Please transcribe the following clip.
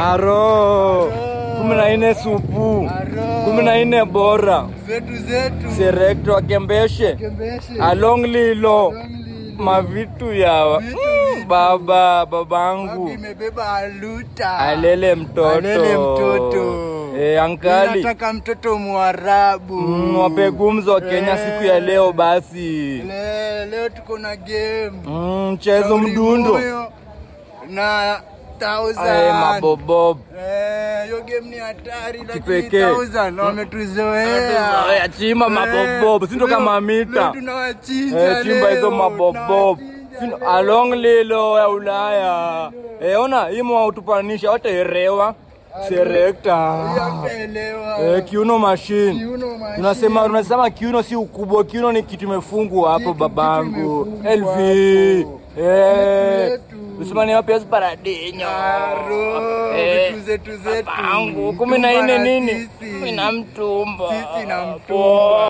aro kumi na nne supu kumi na nne bora zetu zetu serekto akembeshe kembeshe along lilo Lonely. mavitu yawa Vitu, Mm, vitu. baba Wapi babangu imebeba aluta alele mtoto Alele mtoto e, ankali nataka mtoto mwarabu mm, wape gumzo wa Kenya Eh. siku ya leo basi Le, leo tuko na game mm, mchezo Shauri mdundo moyo na thousand. Ae, mabobob Eh, hiyo game ni hatari lakini Kipekee. thousand wametuzoea Wametuzoea, chimba Eh, mabobob, si ndo leo- kama mita. leo tunawachinja Eh, chimba hizo leo, mabobob tunawachinja Sino- leo. along lilo ya Ulaya eh, ona imo utupanisha wataerewa serekta Hamtaelewa. eh, kiuno machine Kiuno machine. tunasema tunasema kiuno si ukubwa kiuno ni kitu imefungwa hapo Kitu- babangu kitu imefungwa LV hapo. eh Yetu. usimani wapi paradinyo Aro, Eh, vitu zetu zetu. babangu kumi na nne Mtumba na nini sisi. kumi na mtumba Sisi na mtumba. Poa.